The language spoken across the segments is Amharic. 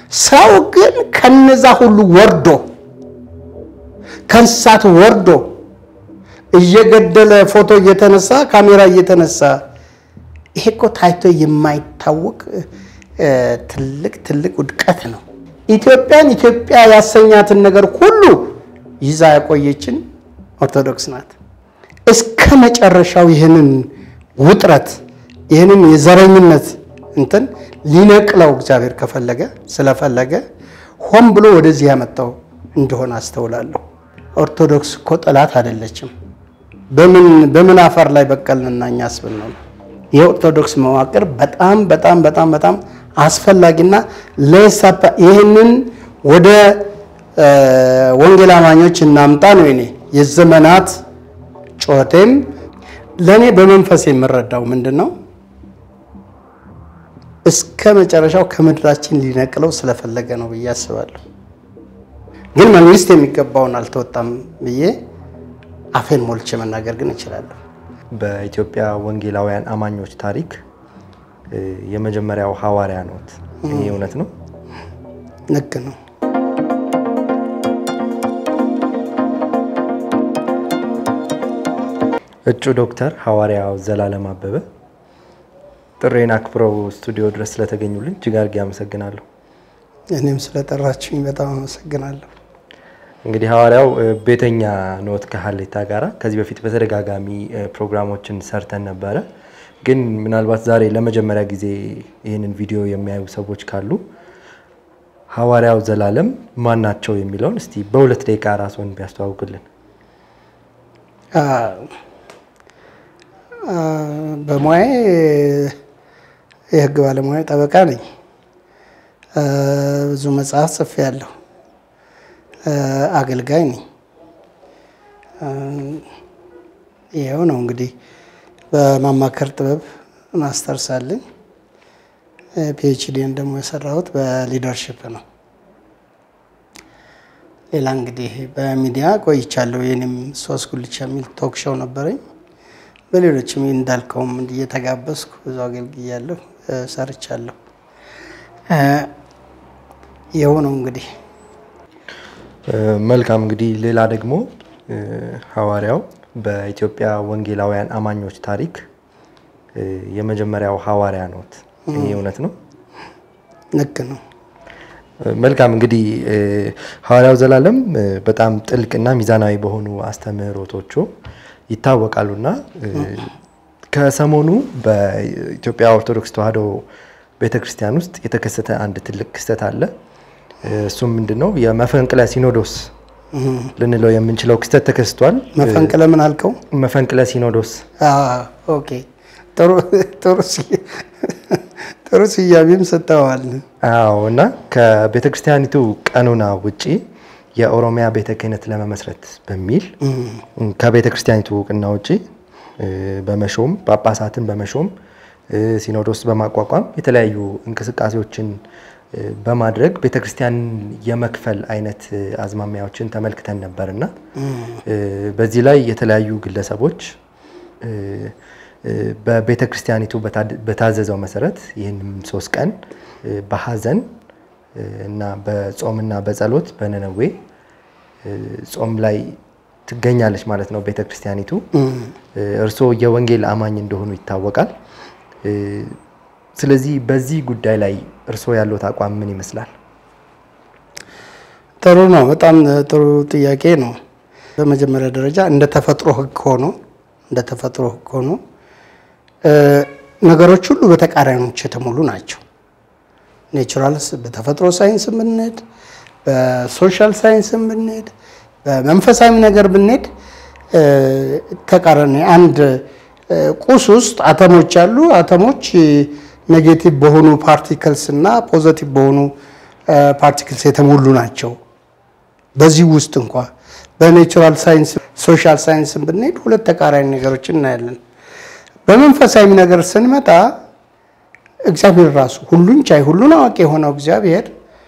ሰው ግን ከነዛ ሁሉ ወርዶ ከእንስሳት ወርዶ እየገደለ ፎቶ እየተነሳ ካሜራ እየተነሳ ይሄ እኮ ታይቶ የማይታወቅ ትልቅ ትልቅ ውድቀት ነው። ኢትዮጵያን ኢትዮጵያ ያሰኛትን ነገር ሁሉ ይዛ ያቆየችን ኦርቶዶክስ ናት። እስከ መጨረሻው ይህንን ውጥረት ይህንን የዘረኝነት እንትን ሊነቅለው እግዚአብሔር ከፈለገ ስለፈለገ ሆን ብሎ ወደዚህ ያመጣው እንደሆነ አስተውላለሁ። ኦርቶዶክስ እኮ ጠላት አይደለችም። በምን በምን አፈር ላይ በቀልንና እኛ አስብን ነው። የኦርቶዶክስ መዋቅር በጣም በጣም በጣም በጣም አስፈላጊና ለሳፓ ይህንን ወደ ወንጌል አማኞች እናምጣ ነው የኔ የዘመናት ጩኸቴም። ለእኔ በመንፈስ የምረዳው ምንድን ነው እስከ መጨረሻው ከምድራችን ሊነቅለው ስለፈለገ ነው ብዬ አስባለሁ። ግን መንግስት የሚገባውን አልተወጣም ብዬ አፌን ሞልቼ መናገር ግን እችላለሁ። በኢትዮጵያ ወንጌላውያን አማኞች ታሪክ የመጀመሪያው ሐዋርያ ኖት። ይህ እውነት ነው? ልክ ነው። እጩ ዶክተር ሐዋርያው ዘላለም አበበ ጥሬን አክብረው ስቱዲዮ ድረስ ስለተገኙልኝ እጅግ አድርጌ አመሰግናለሁ። እኔም ስለጠራችሁኝ በጣም አመሰግናለሁ። እንግዲህ ሐዋርያው ቤተኛ ኖት ከሀሌታ ጋራ ከዚህ በፊት በተደጋጋሚ ፕሮግራሞችን ሰርተን ነበረ። ግን ምናልባት ዛሬ ለመጀመሪያ ጊዜ ይህንን ቪዲዮ የሚያዩ ሰዎች ካሉ ሐዋርያው ዘላለም ማን ናቸው የሚለውን እስቲ በሁለት ደቂቃ ራስዎን ቢያስተዋውቅልን። በሙያዬ የህግ ባለሙያ ጠበቃ ነኝ። ብዙ መጽሐፍ ጽፌያለሁ። አገልጋይ ነኝ። ይኸው ነው እንግዲህ በማማከር ጥበብ ማስተርስ አለኝ። ፒኤችዲን ደግሞ የሰራሁት በሊደርሽፕ ነው። ሌላ እንግዲህ በሚዲያ ቆይቻለሁ። የኔም ሶስት ጉልቻ የሚል ቶክ ሾው ነበረኝ። በሌሎችም እንዳልከውም እየተጋበዝኩ ብዙ አገልግያለሁ፣ ሰርቻለሁ። ይኸው ነው እንግዲህ መልካም እንግዲህ ሌላ ደግሞ ሐዋርያው በኢትዮጵያ ወንጌላውያን አማኞች ታሪክ የመጀመሪያው ሐዋርያ ኖት። ይህ እውነት ነው? ልክ ነው። መልካም እንግዲህ ሐዋርያው ዘላለም በጣም ጥልቅና ሚዛናዊ በሆኑ አስተምህሮቶቹ ይታወቃሉና ከሰሞኑ በኢትዮጵያ ኦርቶዶክስ ተዋሕዶ ቤተክርስቲያን ውስጥ የተከሰተ አንድ ትልቅ ክስተት አለ። እሱም ምንድን ነው? የመፈንቅለ ሲኖዶስ ልንለው የምንችለው ክስተት ተከስቷል። መፈንቅለ ምን አልከው? መፈንቅለ ሲኖዶስ። ኦኬ፣ ጥሩ ስያሜም ሰጥተዋል። አዎ። እና ከቤተ ክርስቲያኒቱ ቀኖና ውጪ የኦሮሚያ ቤተ ክህነት ለመመስረት በሚል ከቤተ ክርስቲያኒቱ እውቅና ውጪ በመሾም ጳጳሳትን በመሾም ሲኖዶስ በማቋቋም የተለያዩ እንቅስቃሴዎችን በማድረግ ቤተክርስቲያን የመክፈል አይነት አዝማሚያዎችን ተመልክተን ነበር እና በዚህ ላይ የተለያዩ ግለሰቦች በቤተ ክርስቲያኒቱ በታዘዘው መሰረት ይህንም ሶስት ቀን በሀዘን እና በጾምና በጸሎት በነነዌ ጾም ላይ ትገኛለች ማለት ነው ቤተ ክርስቲያኒቱ። እርስዎ የወንጌል አማኝ እንደሆኑ ይታወቃል። ስለዚህ በዚህ ጉዳይ ላይ እርስዎ ያለዎት አቋም ምን ይመስላል? ጥሩ ነው። በጣም ጥሩ ጥያቄ ነው። በመጀመሪያ ደረጃ እንደ ተፈጥሮ ሕግ ሆኖ እንደ ተፈጥሮ ሕግ ሆኖ ነገሮች ሁሉ በተቃራኒዎች የተሞሉ ናቸው። ኔቹራል በተፈጥሮ ሳይንስ ብንሄድ፣ በሶሻል ሳይንስ ብንሄድ፣ በመንፈሳዊ ነገር ብንሄድ ተቃራኒ አንድ ቁስ ውስጥ አተሞች አሉ። አተሞች ኔጌቲቭ በሆኑ ፓርቲክልስ እና ፖዘቲቭ በሆኑ ፓርቲክልስ የተሞሉ ናቸው። በዚህ ውስጥ እንኳ በኔቹራል ሳይንስ ሶሻል ሳይንስ ብንሄድ ሁለት ተቃራኒ ነገሮችን እናያለን። በመንፈሳዊ ነገር ስንመጣ እግዚአብሔር ራሱ ሁሉን ቻይ ሁሉን አዋቂ የሆነው እግዚአብሔር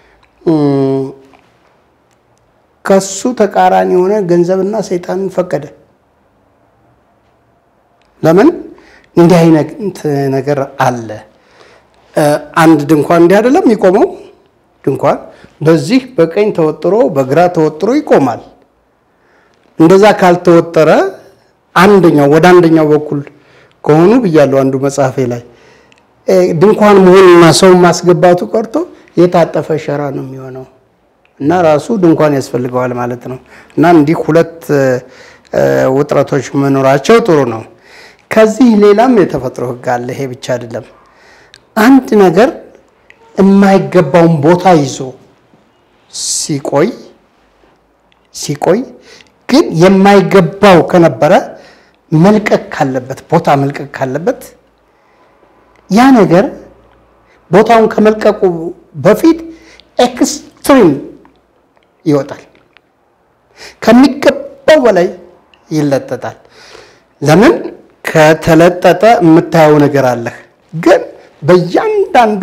ከሱ ተቃራኒ የሆነ ገንዘብና ሰይጣንን ፈቀደ። ለምን? እንዲህ አይነት ነገር አለ። አንድ ድንኳን እንዲህ አይደለም የሚቆመው። ድንኳን በዚህ በቀኝ ተወጥሮ በግራ ተወጥሮ ይቆማል። እንደዛ ካልተወጠረ አንደኛው ወደ አንደኛው በኩል ከሆኑ ብያለሁ አንዱ መጽሐፌ ላይ ድንኳን መሆንና ሰው ማስገባቱ ቀርቶ የታጠፈ ሸራ ነው የሚሆነው እና ራሱ ድንኳን ያስፈልገዋል ማለት ነው። እና እንዲህ ሁለት ውጥረቶች መኖራቸው ጥሩ ነው። ከዚህ ሌላም የተፈጥሮ ሕግ አለ። ይሄ ብቻ አይደለም። አንድ ነገር የማይገባውን ቦታ ይዞ ሲቆይ ሲቆይ ግን የማይገባው ከነበረ መልቀቅ ካለበት ቦታ መልቀቅ ካለበት ያ ነገር ቦታውን ከመልቀቁ በፊት ኤክስትሪም ይወጣል። ከሚገባው በላይ ይለጠጣል። ለምን? ከተለጠጠ የምታየው ነገር አለህ። ግን በእያንዳንዱ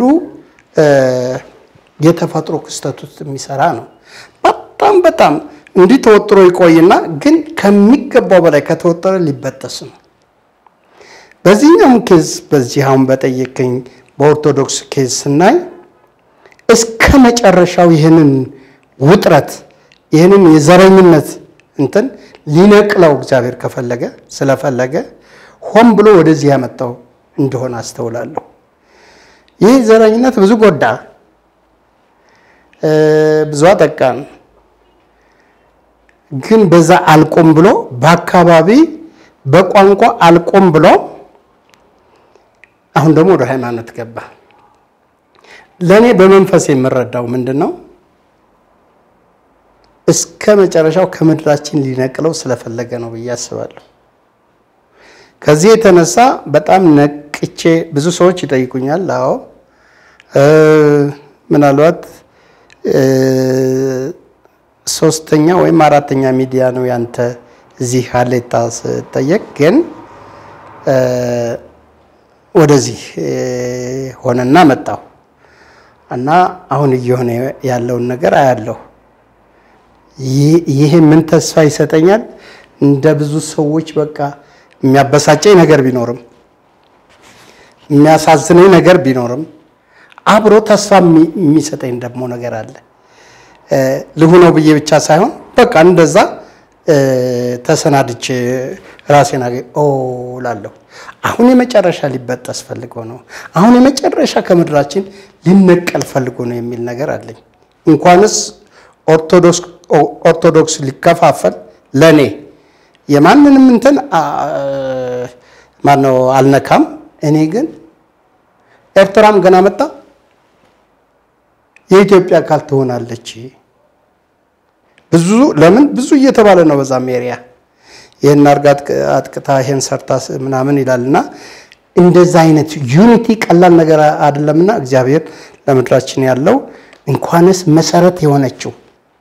የተፈጥሮ ክስተት ውስጥ የሚሰራ ነው። በጣም በጣም እንዲህ ተወጥሮ ይቆይና ግን ከሚገባው በላይ ከተወጠረ ሊበጠስ ነው። በዚህኛውም ኬዝ በዚህ አሁን በጠየቀኝ በኦርቶዶክስ ኬዝ ስናይ እስከ መጨረሻው ይህንን ውጥረት ይህንን የዘረኝነት እንትን ሊነቅለው እግዚአብሔር ከፈለገ ስለፈለገ ሆን ብሎ ወደዚህ ያመጣው እንደሆነ አስተውላለሁ። ይህ ዘረኝነት ብዙ ጎዳ፣ ብዙ አጠቃን። ግን በዛ አልቆም ብሎ በአካባቢ በቋንቋ አልቆም ብሎ አሁን ደግሞ ወደ ሃይማኖት ገባ። ለእኔ በመንፈስ የምረዳው ምንድን ነው? እስከ መጨረሻው ከምድራችን ሊነቅለው ስለፈለገ ነው ብዬ አስባለሁ። ከዚህ የተነሳ በጣም ነቅቼ ብዙ ሰዎች ይጠይቁኛል። አዎ ምናልባት ሶስተኛ ወይም አራተኛ ሚዲያ ነው ያንተ እዚህ ሀሌታ ስጠየቅ ግን ወደዚህ ሆነና መጣሁ እና አሁን እየሆነ ያለውን ነገር አያለሁ። ይሄ ምን ተስፋ ይሰጠኛል? እንደ ብዙ ሰዎች በቃ የሚያበሳጨኝ ነገር ቢኖርም የሚያሳዝነኝ ነገር ቢኖርም አብሮ ተስፋ የሚሰጠኝ ደግሞ ነገር አለ። ልሁነው ብዬ ብቻ ሳይሆን በቃ እንደዛ ተሰናድቼ ራሴን አገ ኦ ላለሁ አሁን የመጨረሻ ሊበጠስ ፈልጎ ነው። አሁን የመጨረሻ ከምድራችን ሊነቀል ፈልጎ ነው የሚል ነገር አለኝ። እንኳንስ ኦርቶዶክስ ሊከፋፈል ለእኔ የማንንም እንትን ማነው አልነካም። እኔ ግን ኤርትራም ገና መጣ የኢትዮጵያ አካል ትሆናለች። ብዙ ለምን ብዙ እየተባለ ነው በዛም ኤሪያ ይህን አርጋ አጥቅታ ይሄን ሰርታ ምናምን ይላልና እንደዛ አይነት ዩኒቲ ቀላል ነገር አይደለምና እግዚአብሔር ለምድራችን ያለው እንኳንስ መሰረት የሆነችው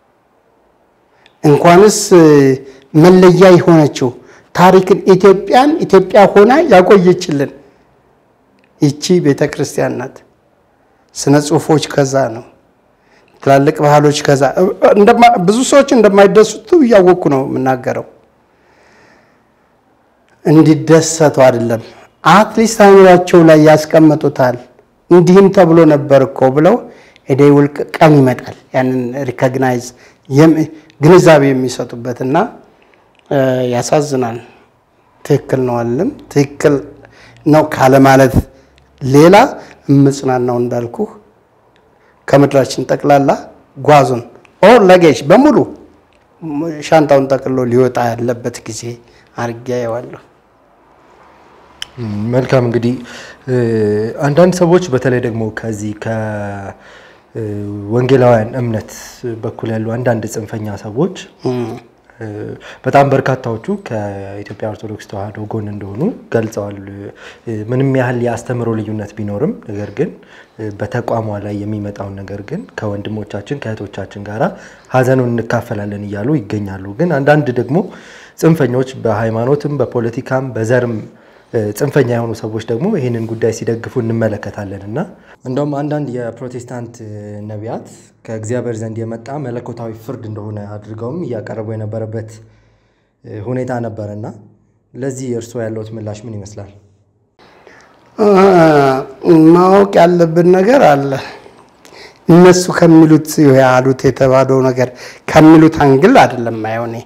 እንኳንስ መለያ የሆነችው ታሪክን ኢትዮጵያን ኢትዮጵያ ሆና ያቆየችልን ይቺ ቤተ ክርስቲያን ናት። ስነ ጽሁፎች ከዛ ነው። ትላልቅ ባህሎች ከዛ ብዙ ሰዎች እንደማይደሰቱ እያወቅኩ ነው የምናገረው። እንዲደሰቱ አይደለም፣ አትሊስት አይምሯቸው ላይ ያስቀምጡታል። እንዲህም ተብሎ ነበር እኮ ብለው ኤዴ ውልቅ ቀን ይመጣል። ያንን ሪኮግናይዝ ግንዛቤ የሚሰጡበት እና ያሳዝናል። ትክክል ነው አለም ትክክል ነው ካለ ማለት ሌላ እምጽናናው እንዳልኩ ከምድራችን ጠቅላላ ጓዙን ኦር ለጌጅ በሙሉ ሻንጣውን ጠቅሎ ሊወጣ ያለበት ጊዜ አድርጌ አየዋለሁ። መልካም እንግዲህ አንዳንድ ሰዎች በተለይ ደግሞ ከዚህ ከወንጌላውያን እምነት በኩል ያሉ አንዳንድ ጽንፈኛ ሰዎች በጣም በርካታዎቹ ከኢትዮጵያ ኦርቶዶክስ ተዋሕዶ ጎን እንደሆኑ ገልጸዋል። ምንም ያህል የአስተምህሮ ልዩነት ቢኖርም ነገር ግን በተቋሟ ላይ የሚመጣውን ነገር ግን ከወንድሞቻችን ከእህቶቻችን ጋር ሀዘኑን እንካፈላለን እያሉ ይገኛሉ። ግን አንዳንድ ደግሞ ጽንፈኞች በሃይማኖትም በፖለቲካም በዘርም ጽንፈኛ የሆኑ ሰዎች ደግሞ ይህንን ጉዳይ ሲደግፉ እንመለከታለን እና እንደውም አንዳንድ የፕሮቴስታንት ነቢያት ከእግዚአብሔር ዘንድ የመጣ መለኮታዊ ፍርድ እንደሆነ አድርገውም እያቀረቡ የነበረበት ሁኔታ ነበረና ለዚህ እርስዎ ያለውት ምላሽ ምን ይመስላል? ማወቅ ያለብን ነገር አለ። እነሱ ከሚሉት ያሉት የተባለው ነገር ከሚሉት አንግል አይደለም ማየው እኔ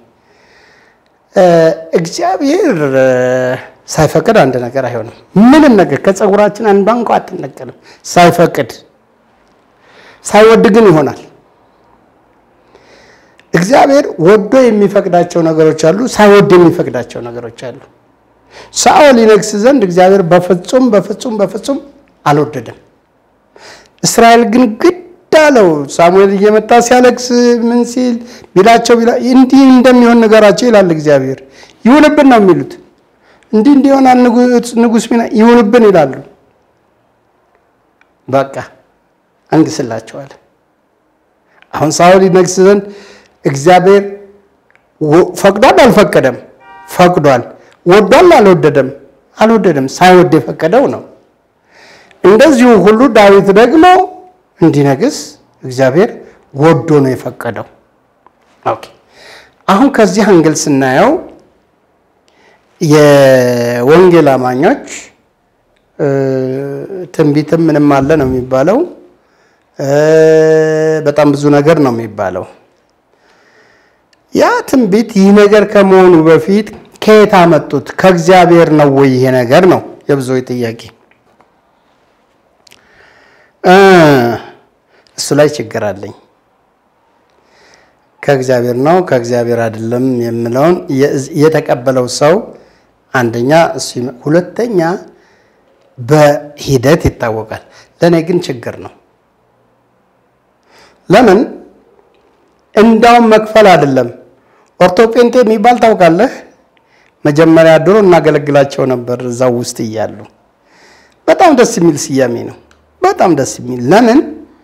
እግዚአብሔር ሳይፈቅድ አንድ ነገር አይሆንም። ምንም ነገር ከፀጉራችን አንዷ እንኳ አትነቀልም ሳይፈቅድ። ሳይወድ ግን ይሆናል። እግዚአብሔር ወዶ የሚፈቅዳቸው ነገሮች አሉ፣ ሳይወድ የሚፈቅዳቸው ነገሮች አሉ። ሳኦል ይነግስ ዘንድ እግዚአብሔር በፍጹም በፍጹም በፍጹም አልወደደም። እስራኤል ግን ግድ አለው። ሳሙኤል እየመጣ ሲያለቅስ ምን ሲል ቢላቸው እንዲህ እንደሚሆን ነገራቸው ይላል እግዚአብሔር። ይሁንብን ነው የሚሉት። እንዲህ እንዲሆናል ንጉሥ ሚና ይሁንብን ይላሉ። በቃ አንግስላቸዋል። አሁን ሳኦል ይነግስ ዘንድ እግዚአብሔር ፈቅዷል አልፈቀደም? ፈቅዷል። ወዷል አልወደደም? አልወደደም። ሳይወድ የፈቀደው ነው። እንደዚሁ ሁሉ ዳዊት ደግሞ እንዲነግስ እግዚአብሔር ወዶ ነው የፈቀደው። ኦኬ አሁን ከዚህ አንግል ስናየው የወንጌል አማኞች ትንቢትም ምንም አለ ነው የሚባለው። በጣም ብዙ ነገር ነው የሚባለው። ያ ትንቢት ይህ ነገር ከመሆኑ በፊት ከየት አመጡት? ከእግዚአብሔር ነው ወይ ይሄ ነገር ነው የብዙዎች ጥያቄ። እሱ ላይ ችግር አለኝ። ከእግዚአብሔር ነው ከእግዚአብሔር አይደለም የምለውን የተቀበለው ሰው አንደኛ እሱ፣ ሁለተኛ በሂደት ይታወቃል። ለእኔ ግን ችግር ነው። ለምን እንዳውም መክፈል አይደለም። ኦርቶፔንቴ የሚባል ታውቃለህ? መጀመሪያ ድሮ እናገለግላቸው ነበር እዛው ውስጥ እያሉ። በጣም ደስ የሚል ስያሜ ነው። በጣም ደስ የሚል ለምን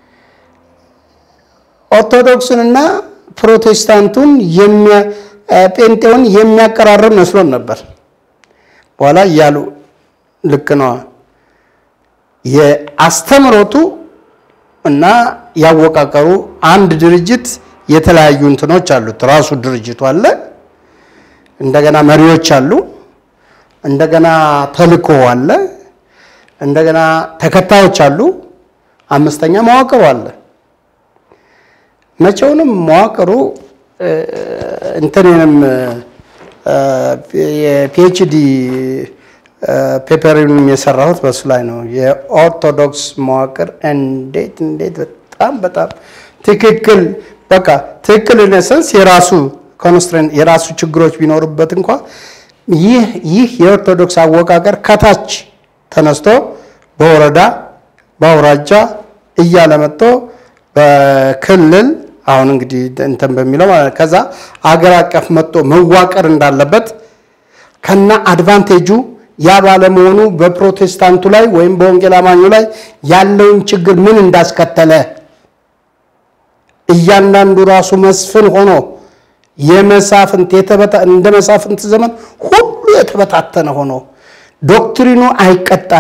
ኦርቶዶክሱንና ፕሮቴስታንቱን ጴንጤውን የሚያቀራርብ መስሎን ነበር። በኋላ እያሉ ልክ ነዋ የአስተምሮቱ እና ያወቃቀሩ አንድ ድርጅት የተለያዩ እንትኖች አሉት። ራሱ ድርጅቱ አለ፣ እንደገና መሪዎች አሉ፣ እንደገና ተልእኮ አለ፣ እንደገና ተከታዮች አሉ፣ አምስተኛ መዋቅሩ አለ። መቼውንም መዋቅሩ እንትንንም የፒኤችዲ ፔፐሪንም የሰራሁት በሱ ላይ ነው። የኦርቶዶክስ መዋቅር እንዴት እንዴት በጣም በጣም ትክክል በቃ ትክክል ነሰንስ የራሱ ኮንስትሬንት የራሱ ችግሮች ቢኖሩበት እንኳ ይህ ይህ የኦርቶዶክስ አወቃቀር ከታች ተነስቶ በወረዳ በአውራጃ እያለ መጥቶ በክልል አሁን እንግዲህ እንትን በሚለው ማለት ከዛ አገር አቀፍ መጥቶ መዋቀር እንዳለበት ከና አድቫንቴጁ ያ ባለመሆኑ በፕሮቴስታንቱ ላይ ወይም በወንጌል አማኙ ላይ ያለውን ችግር ምን እንዳስከተለ እያንዳንዱ ራሱ መስፍን ሆኖ የመሳፍንት የተበታ እንደ መሳፍንት ዘመን ሁሉ የተበታተነ ሆኖ ዶክትሪኑ አይቀጣ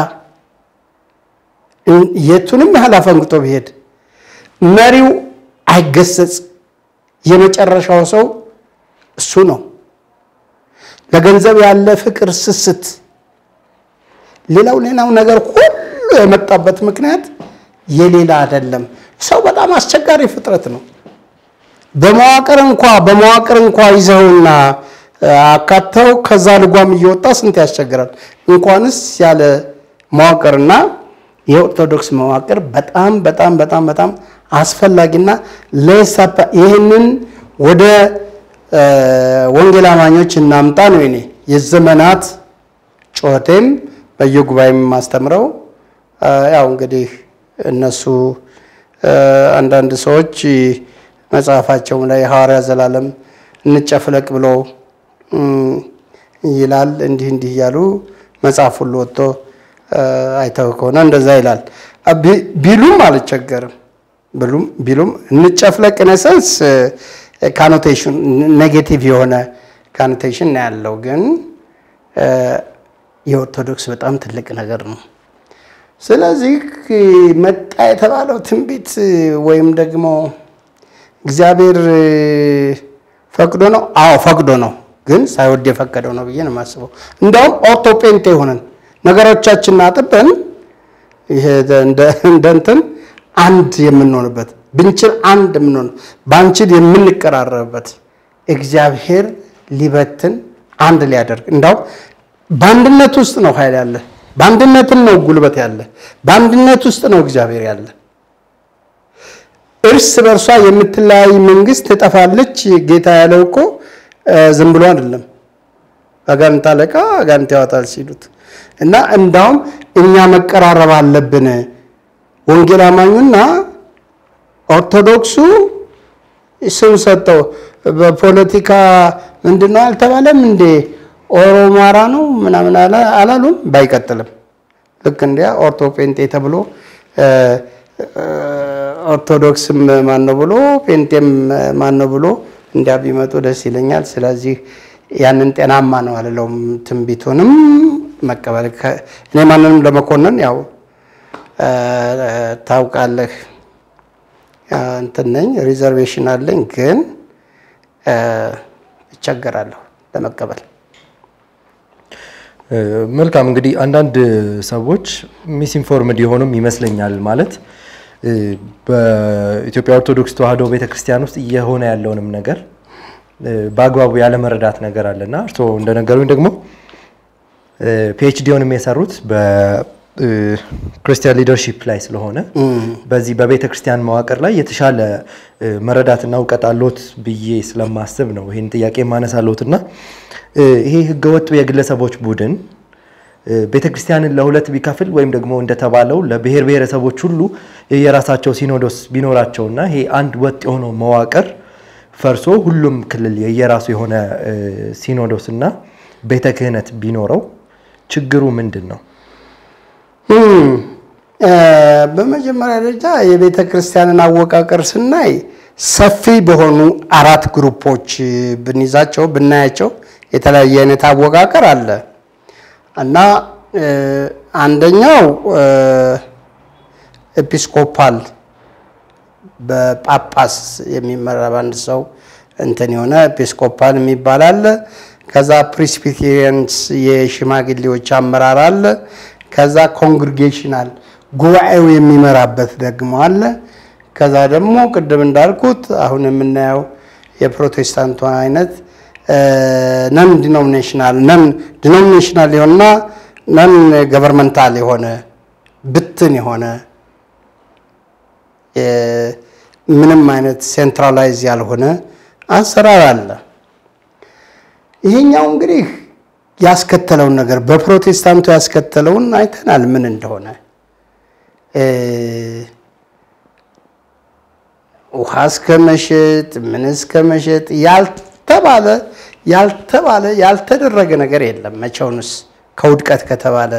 የቱንም ያህል አፈንግጦ ቢሄድ መሪው አይገሰጽ። የመጨረሻው ሰው እሱ ነው። ለገንዘብ ያለ ፍቅር፣ ስስት፣ ሌላው ሌላው ነገር ሁሉ የመጣበት ምክንያት የሌላ አይደለም። ሰው በጣም አስቸጋሪ ፍጥረት ነው። በመዋቅር እንኳ በመዋቅር እንኳ ይዘውና አካተው ከዛ ልጓም እየወጣ ስንት ያስቸግራል። እንኳንስ ያለ መዋቅርና የኦርቶዶክስ መዋቅር በጣም በጣም በጣም በጣም አስፈላጊና ለሰፓ ይህንን ወደ ወንጌል አማኞች እናምጣ ነው እኔ የዘመናት ጩኸቴም በየጉባኤም የማስተምረው። ያው እንግዲህ እነሱ አንዳንድ ሰዎች መጽሐፋቸውም ላይ ሐዋርያ ዘላለም እንጨፍለቅ ብሎ ይላል። እንዲህ እንዲህ እያሉ መጽሐፍ ሁሉ ወጥቶ አይተው ከሆነ እንደዛ ይላል ቢሉም አልቸገርም ብሉም ቢሉም እንጨፍለቅ ነሰንስ ካኖቴሽን ኔጌቲቭ የሆነ ካኖቴሽን ነው ያለው። ግን የኦርቶዶክስ በጣም ትልቅ ነገር ነው። ስለዚህ መጣ የተባለው ትንቢት ወይም ደግሞ እግዚአብሔር ፈቅዶ ነው። አዎ ፈቅዶ ነው፣ ግን ሳይወድ የፈቀደው ነው ብዬ ነው የማስበው። እንደውም ኦርቶፔንቴ ሆነን ነገሮቻችንን አጥበን ይሄ እንደ እንትን አንድ የምንሆንበት ብንችል አንድ የምንሆን ባንችል የምንቀራረብበት እግዚአብሔር ሊበትን አንድ ሊያደርግ እንዳውም በአንድነት ውስጥ ነው ኃይል ያለ፣ በአንድነትም ነው ጉልበት ያለ፣ በአንድነት ውስጥ ነው እግዚአብሔር ያለ። እርስ በእርሷ የምትለያይ መንግስት ትጠፋለች። ጌታ ያለው እኮ ዝም ብሎ አይደለም። አጋንንት አለቃ አጋንንት ያወጣል ሲሉት እና እንዳውም እኛ መቀራረብ አለብን። ወንጌል አማኙና ኦርቶዶክሱ ስም ሰጠው። በፖለቲካ ምንድን ነው አልተባለም እንዴ? ኦሮማራ ነው ምናምን አላሉም። ባይቀጥልም ልክ እንዲያ ኦርቶ ፔንጤ ተብሎ ኦርቶዶክስም ማን ነው ብሎ ፔንጤም ማን ነው ብሎ እንዲያ ቢመጡ ደስ ይለኛል። ስለዚህ ያንን ጤናማ ነው አልለውም። ትንቢቱንም መቀበል እኔ ማንንም ለመኮንን ያው ታውቃለህ እንትን ነኝ ሪዘርቬሽን አለኝ፣ ግን እቸገራለሁ ለመቀበል። መልካም እንግዲህ አንዳንድ ሰዎች ሚስኢንፎርምድ የሆኑም ይመስለኛል። ማለት በኢትዮጵያ ኦርቶዶክስ ተዋሕዶ ቤተክርስቲያን ውስጥ እየሆነ ያለውንም ነገር በአግባቡ ያለመረዳት ነገር አለና እርስዎ እንደነገሩኝ ደግሞ ፒኤችዲውንም የሰሩት በክርስቲያን ሊደርሺፕ ላይ ስለሆነ በዚህ በቤተ ክርስቲያን መዋቅር ላይ የተሻለ መረዳትና እውቀት አሎት ብዬ ስለማስብ ነው ይህን ጥያቄ ማነሳለሁት እና ይሄ ህገወጥ የግለሰቦች ቡድን ቤተ ክርስቲያንን ለሁለት ቢከፍል ወይም ደግሞ እንደተባለው ለብሔር ብሔረሰቦች ሁሉ የራሳቸው ሲኖዶስ ቢኖራቸውና ይሄ አንድ ወጥ የሆነው መዋቅር ፈርሶ ሁሉም ክልል የየራሱ የሆነ ሲኖዶስ እና ቤተ ክህነት ቢኖረው ችግሩ ምንድን ነው? በመጀመሪያ ደረጃ የቤተ ክርስቲያንን አወቃቀር ስናይ ሰፊ በሆኑ አራት ግሩፖች ብንይዛቸው ብናያቸው የተለያየ አይነት አወቃቀር አለ እና አንደኛው ኤጲስኮፓል በጳጳስ የሚመራ በአንድ ሰው እንትን የሆነ ኤጲስኮፓል የሚባል አለ። ከዛ ፕሬስቢቴሪያንስ የሽማግሌዎች አመራር አለ። ከዛ ኮንግሪጌሽናል ጉባኤው የሚመራበት ደግሞ አለ። ከዛ ደግሞ ቅድም እንዳልኩት አሁን የምናየው የፕሮቴስታንቱ አይነት ነን ዲኖሚኔሽናል ነን ዲኖሚኔሽናል የሆነና ነን ገቨርመንታል የሆነ ብትን የሆነ ምንም አይነት ሴንትራላይዝ ያልሆነ አሰራር አለ። ይሄኛው እንግዲህ ያስከተለውን ነገር በፕሮቴስታንቱ ያስከተለውን አይተናል ምን እንደሆነ ውሃ እስከ መሸጥ ምን እስከ መሸጥ ያልተባለ ያልተባለ ያልተደረገ ነገር የለም። መቼውንስ ከውድቀት ከተባለ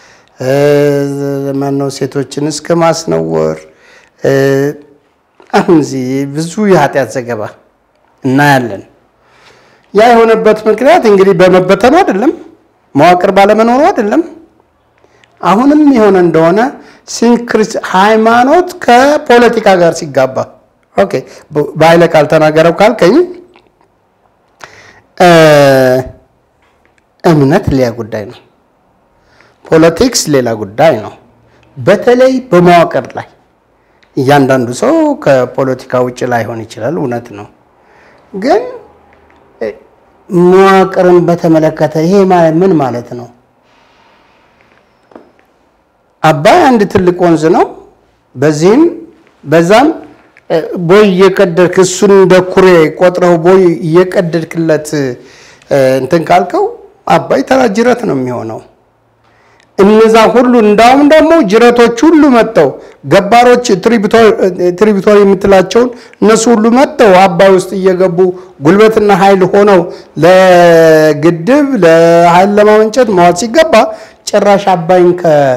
ማነው ሴቶችን እስከ ማስነወር አሁን እዚህ ብዙ የኃጢአት ዘገባ እናያለን። ያ የሆነበት ምክንያት እንግዲህ በመበተኑ አይደለም፣ መዋቅር ባለመኖሩ አይደለም። አሁንም የሆነ እንደሆነ ሲንክሪስ ሃይማኖት ከፖለቲካ ጋር ሲጋባ ኦኬ፣ በኃይለ ቃል ተናገረው ካልከኝ እምነት ሌላ ጉዳይ ነው፣ ፖለቲክስ ሌላ ጉዳይ ነው። በተለይ በመዋቅር ላይ እያንዳንዱ ሰው ከፖለቲካ ውጭ ላይሆን ይችላል፣ እውነት ነው። ግን መዋቅርን በተመለከተ ይሄ ማለት ምን ማለት ነው? አባይ አንድ ትልቅ ወንዝ ነው። በዚህም በዛም ቦይ እየቀደድክ እሱን እንደ ኩሬ ቆጥረው ቦይ እየቀደድክለት እንትን ካልከው አባይ ተራ ጅረት ነው የሚሆነው። እነዛ ሁሉ እንዳውም ደግሞ ጅረቶች ሁሉ መጥተው ገባሮች ትሪቢቶሪ የምትላቸውን እነሱ ሁሉ መጥተው አባይ ውስጥ እየገቡ ጉልበትና ኃይል ሆነው ለግድብ ለኃይል ለማመንጨት መዋል ሲገባ ጭራሽ አባይን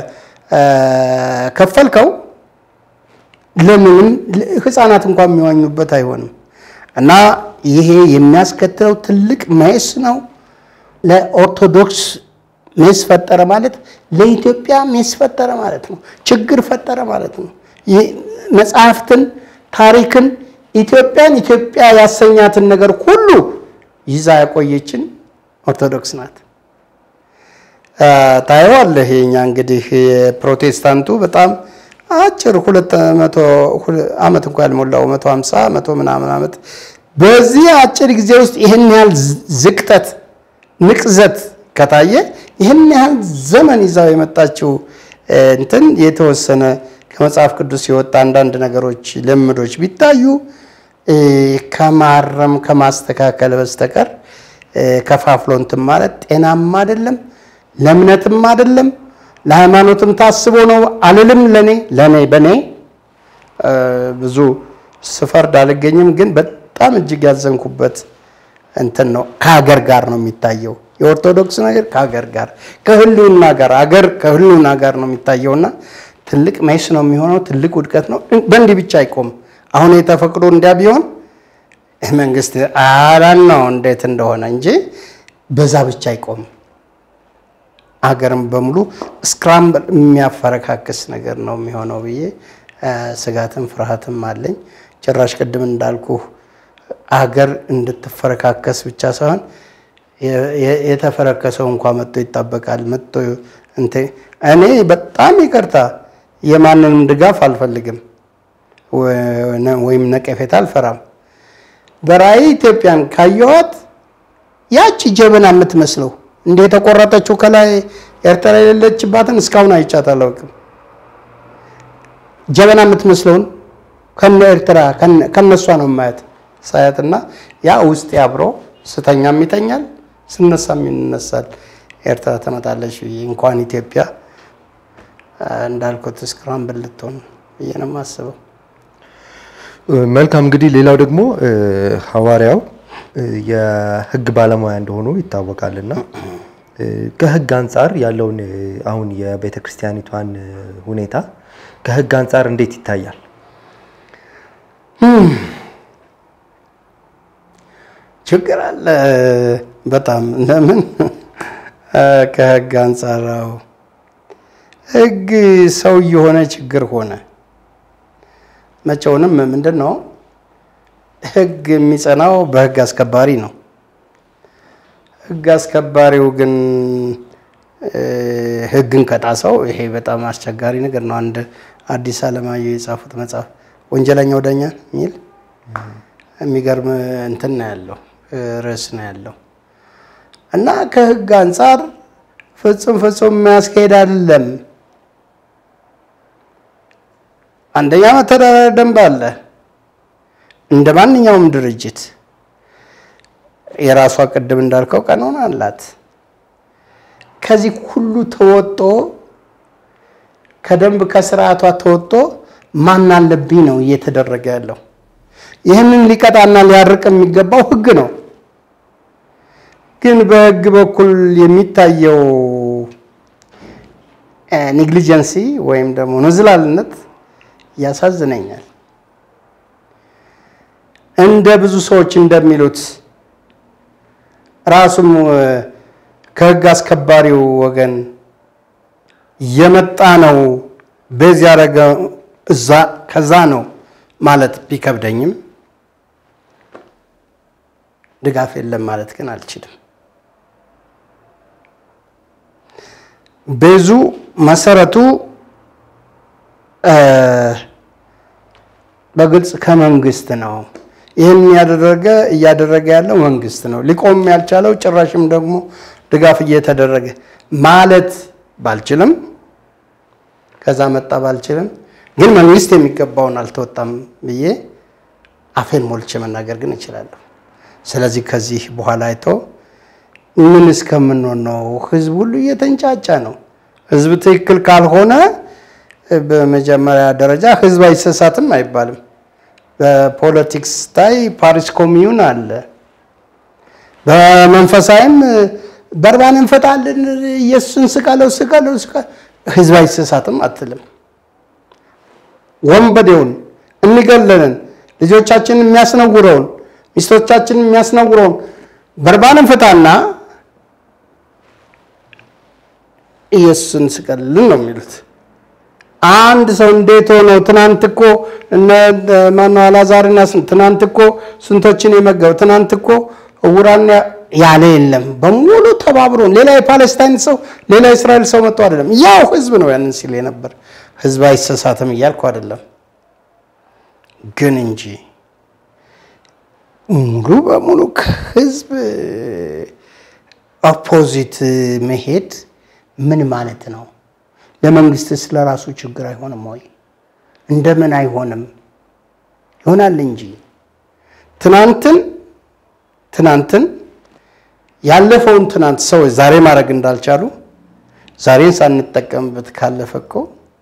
ከከፈልከው ለምንም ህፃናት እንኳን የሚዋኙበት አይሆንም። እና ይሄ የሚያስከትለው ትልቅ ሜስ ነው። ለኦርቶዶክስ ሜስ ፈጠረ ማለት ለኢትዮጵያ ሜስ ፈጠረ ማለት ነው። ችግር ፈጠረ ማለት ነው። መጽሐፍትን፣ ታሪክን፣ ኢትዮጵያን ኢትዮጵያ ያሰኛትን ነገር ሁሉ ይዛ ያቆየችን ኦርቶዶክስ ናት። ታየዋለህ። የኛ እንግዲህ የፕሮቴስታንቱ በጣም አጭር ሁለት መቶ ዓመት እንኳ ያልሞላው መቶ ሀምሳ መቶ ምናምን ዓመት በዚህ አጭር ጊዜ ውስጥ ይህን ያህል ዝቅጠት ንቅዘት ከታየ ይህን ያህል ዘመን ይዛው የመጣችው እንትን የተወሰነ ከመጽሐፍ ቅዱስ የወጣ አንዳንድ ነገሮች ልምዶች ቢታዩ ከማረም ከማስተካከል በስተቀር ከፋፍሎ እንትን ማለት ጤናማ አይደለም፣ ለእምነትም አይደለም፣ ለሃይማኖትም ታስቦ ነው አልልም። ለኔ ለኔ በኔ ብዙ ስፈርድ አልገኝም፣ ግን በጣም እጅግ ያዘንኩበት እንትን ነው። ከሀገር ጋር ነው የሚታየው የኦርቶዶክስ ነገር ከሀገር ጋር ከህልውና ጋር አገር ከህልውና ጋር ነው የሚታየውና ትልቅ መስ ነው የሚሆነው። ትልቅ ውድቀት ነው። በእንዲህ ብቻ አይቆም። አሁን የተፈቅዶ እንዲያ ቢሆን መንግስት አላን ነው እንዴት እንደሆነ እንጂ በዛ ብቻ አይቆም። አገርም በሙሉ ስክራምብል የሚያፈረካክስ ነገር ነው የሚሆነው ብዬ ስጋትም ፍርሃትም አለኝ። ጭራሽ ቅድም እንዳልኩ አገር እንድትፈረካከስ ብቻ ሳይሆን የተፈረከሰው እንኳ መጥቶ ይጣበቃል። መጥቶ እኔ በጣም ይቅርታ የማንንም ድጋፍ አልፈልግም ወይም ነቀፌታ አልፈራም። በራእይ ኢትዮጵያን ካየኋት ያቺ ጀበና የምትመስለው እንደ የተቆረጠችው ከላይ ኤርትራ የሌለችባትን እስካሁን አይቻት አላውቅም። ጀበና የምትመስለውን ከነ ኤርትራ ከነሷ ነው ማየት ሳያትና ያ ውስጥ አብሮ ስተኛም ይተኛል ስነሳም ይነሳል። ኤርትራ ትመጣለች ብዬ እንኳን ኢትዮጵያ እንዳልኩት ስክራምብል ልትሆን ብዬ ነው የማስበው። መልካም እንግዲህ ሌላው ደግሞ ሐዋርያው የሕግ ባለሙያ እንደሆኑ ይታወቃልና ከሕግ አንጻር ያለውን አሁን የቤተ ክርስቲያኒቷን ሁኔታ ከሕግ አንጻር እንዴት ይታያል? ችግር አለ በጣም ለምን ከሕግ አንጻራው ሕግ ሰው የሆነ ችግር ሆነ። መቼውንም ምንድን ነው ሕግ የሚጸናው በሕግ አስከባሪ ነው። ሕግ አስከባሪው ግን ሕግን ከጣሰው ይሄ በጣም አስቸጋሪ ነገር ነው። አንድ አዲስ አለማየሁ የጻፉት መጽሐፍ ወንጀለኛው ዳኛ የሚል የሚገርም እንትን ነው ያለው ርዕስ ነው ያለው እና ከሕግ አንጻር ፍጹም ፍጹም የሚያስኬድ አይደለም። አንደኛ መተዳደሪያ ደንብ አለ። እንደ ማንኛውም ድርጅት የራሷ ቅድም እንዳልከው ቀኖና አላት። ከዚህ ሁሉ ተወጦ ከደንብ ከስርዓቷ ተወጦ ማን አለብኝ ነው እየተደረገ ያለው። ይህንን ሊቀጣና ሊያርቅ የሚገባው ህግ ነው። ግን በህግ በኩል የሚታየው ኔግሊጀንሲ ወይም ደግሞ ንዝላልነት ያሳዝነኛል። እንደ ብዙ ሰዎች እንደሚሉት ራሱም ከህግ አስከባሪው ወገን የመጣ ነው በዚህ ያደረገ እዛ ከዛ ነው ማለት ቢከብደኝም ድጋፍ የለም ማለት ግን አልችልም። ቤዙ መሰረቱ በግልጽ ከመንግስት ነው። ይህን ያደረገ እያደረገ ያለው መንግስት ነው። ሊቆም ያልቻለው ጭራሽም ደግሞ ድጋፍ እየተደረገ ማለት ባልችልም ከዛ መጣ ባልችልም ግን መንግስት የሚገባውን አልተወጣም ብዬ አፌን ሞልቼ መናገር ግን እችላለሁ። ስለዚህ ከዚህ በኋላ አይቶ ምን እስከምንሆን ነው? ህዝብ ሁሉ እየተንጫጫ ነው። ህዝብ ትክክል ካልሆነ በመጀመሪያ ደረጃ ህዝብ አይሰሳትም አይባልም። በፖለቲክስ ታይ ፓሪስ ኮሚዩን አለ። በመንፈሳዊም በርባን እንፈታለን፣ ኢየሱስን ስቀለው ስቀለው ህዝብ አይሰሳትም አትልም። ወንበዴውን የሚገለንን ልጆቻችንን የሚያስነውረውን ሚስቶቻችንን የሚያስነውረውን በርባንን ፍታና ኢየሱስን ስቀልን ነው የሚሉት። አንድ ሰው እንዴት ሆነው ትናንት እኮ እነ ማነው አላዛርና ትናንት እኮ ስንቶችን የመገቡ ትናንት እኮ እውራን ያለ የለም። በሙሉ ተባብሮ ሌላ የፓለስታይን ሰው ሌላ የእስራኤል ሰው መጥቶ አይደለም፣ ያው ህዝብ ነው ያንን ሲል የነበር ህዝብ አይሰሳትም እያልኩ አይደለም፣ ግን እንጂ ሙሉ በሙሉ ከህዝብ ኦፖዚት መሄድ ምን ማለት ነው? ለመንግስት ስለ ራሱ ችግር አይሆንም ወይ? እንደምን አይሆንም? ይሆናል እንጂ ትናንትን ትናንትን ያለፈውን ትናንት ሰዎች ዛሬ ማድረግ እንዳልቻሉ ዛሬን ሳንጠቀምበት ካለፈ እኮ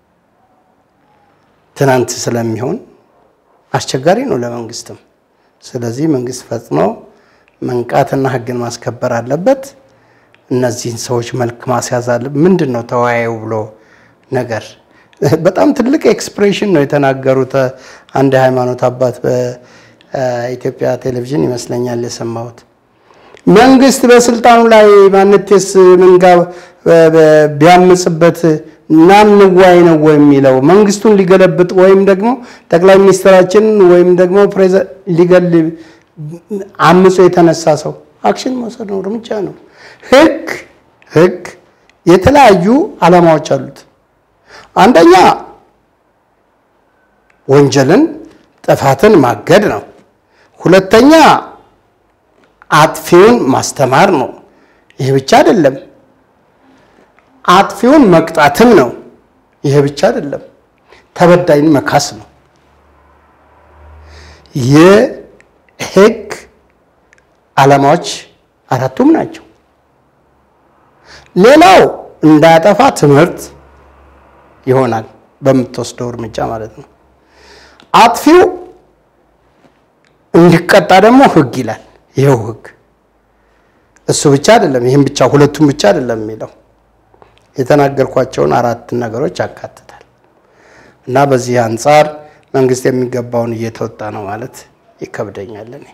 ትናንት ስለሚሆን አስቸጋሪ ነው ለመንግስትም። ስለዚህ መንግስት ፈጥኖ መንቃትና ህግን ማስከበር አለበት። እነዚህን ሰዎች መልክ ማስያዝ አለ። ምንድን ነው ተወያዩ ብሎ ነገር በጣም ትልቅ ኤክስፕሬሽን ነው የተናገሩት። አንድ የሃይማኖት አባት በኢትዮጵያ ቴሌቪዥን ይመስለኛል የሰማሁት። መንግስት በስልጣኑ ላይ ማንቴስ ምንጋ ቢያምጽበት ናንዋይ ነው ወይ የሚለው መንግስቱን ሊገለብጥ ወይም ደግሞ ጠቅላይ ሚኒስትራችንን ወይም ደግሞ ፕሬዚዳንት ሊገል አምጾ የተነሳ ሰው አክሽን መውሰድ ነው፣ እርምጃ ነው። ህግ ህግ የተለያዩ ዓላማዎች አሉት። አንደኛ ወንጀልን ጥፋትን ማገድ ነው። ሁለተኛ አጥፊውን ማስተማር ነው። ይህ ብቻ አይደለም። አጥፊውን መቅጣትም ነው። ይህ ብቻ አይደለም። ተበዳይን መካስ ነው። የህግ ዓላማዎች አራቱም ናቸው። ሌላው እንዳያጠፋ ትምህርት ይሆናል፣ በምትወስደው እርምጃ ማለት ነው። አጥፊው እንዲቀጣ ደግሞ ህግ ይላል። ይኸው ህግ እሱ ብቻ አይደለም፣ ይህም ብቻ ሁለቱም ብቻ አይደለም የሚለው የተናገርኳቸውን አራት ነገሮች ያካትታል እና በዚህ አንጻር መንግስት የሚገባውን እየተወጣ ነው ማለት ይከብደኛል እኔ።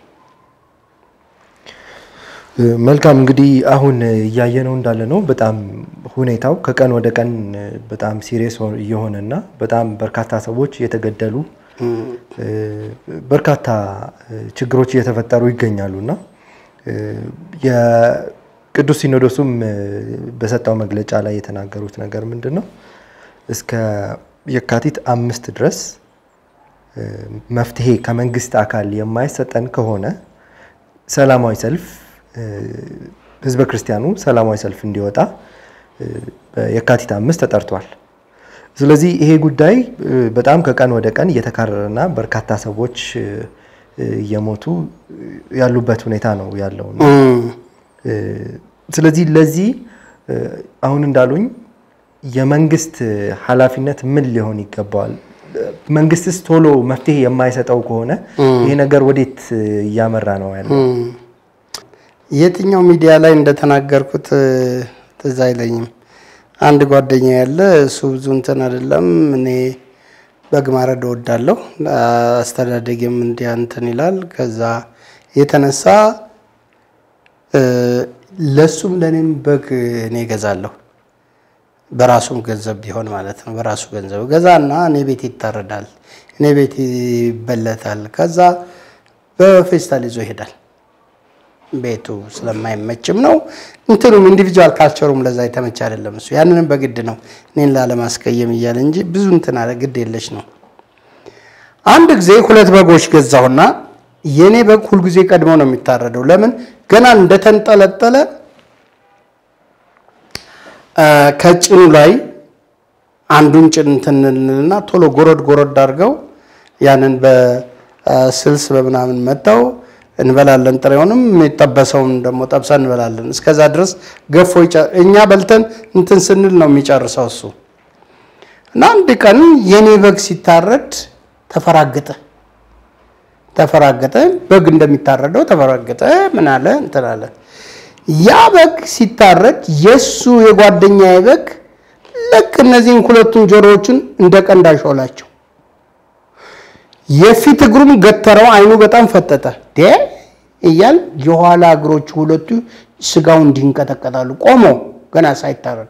መልካም እንግዲህ አሁን እያየነው እንዳለ ነው። በጣም ሁኔታው ከቀን ወደ ቀን በጣም ሲሪየስ እየሆነና በጣም በርካታ ሰዎች እየተገደሉ በርካታ ችግሮች እየተፈጠሩ ይገኛሉና የቅዱስ ሲኖዶሱም በሰጠው መግለጫ ላይ የተናገሩት ነገር ምንድን ነው? እስከ የካቲት አምስት ድረስ መፍትሄ ከመንግስት አካል የማይሰጠን ከሆነ ሰላማዊ ሰልፍ ህዝበ ክርስቲያኑ ሰላማዊ ሰልፍ እንዲወጣ የካቲት አምስት ተጠርቷል። ስለዚህ ይሄ ጉዳይ በጣም ከቀን ወደ ቀን እየተካረረና በርካታ ሰዎች እየሞቱ ያሉበት ሁኔታ ነው ያለው። ስለዚህ ለዚህ አሁን እንዳሉኝ የመንግስት ኃላፊነት ምን ሊሆን ይገባዋል? መንግስትስ ቶሎ መፍትሄ የማይሰጠው ከሆነ ይሄ ነገር ወዴት እያመራ ነው ያለው? የትኛው ሚዲያ ላይ እንደተናገርኩት ትዝ አይለኝም። አንድ ጓደኛ ያለ እሱ ብዙ እንትን አይደለም። እኔ በግ ማረድ እወዳለሁ፣ አስተዳደጌም እንዲያ እንትን ይላል። ከዛ የተነሳ ለሱም ለእኔም በግ እኔ እገዛለሁ፣ በራሱም ገንዘብ ቢሆን ማለት ነው። በራሱ ገንዘብ ገዛና እኔ ቤት ይታረዳል፣ እኔ ቤት ይበለታል። ከዛ በፌስታል ይዞ ይሄዳል። ቤቱ ስለማይመችም ነው። እንትኑም ኢንዲቪጁዋል ካልቸሩም ለዛ የተመቸ አይደለም። እሱ ያንንም በግድ ነው እኔን ላለማስቀየም እያለ እንጂ ብዙ እንትን አለ ግድ የለሽ ነው። አንድ ጊዜ ሁለት በጎች ገዛሁና የኔ በግ ሁልጊዜ ቀድሞ ነው የሚታረደው። ለምን ገና እንደተንጠለጠለ ከጭኑ ላይ አንዱን ጭን እንትንልና ቶሎ ጎረድ ጎረድ አድርገው ያንን በስልስ በምናምን መታው እንበላለን። ጥሬውንም የሚጠበሰውን ደግሞ ጠብሰን እንበላለን። እስከዛ ድረስ ገፎ እኛ በልተን እንትን ስንል ነው የሚጨርሰው እሱ እና አንድ ቀን የኔ በግ ሲታረድ ተፈራገጠ ተፈራገጠ። በግ እንደሚታረደው ተፈራገጠ። ምን አለ እንትን አለ። ያ በግ ሲታረድ የሱ የጓደኛዬ በግ ልክ እነዚህን ሁለቱን ጆሮዎችን እንደ ቀንድ አሾላቸው። የፊት እግሩም ገተረው፣ አይኑ በጣም ፈጠጠ። ዴ እያል የኋላ እግሮቹ ሁለቱ ስጋው እንዲንቀጠቀጣሉ ቆሞ ገና ሳይታረድ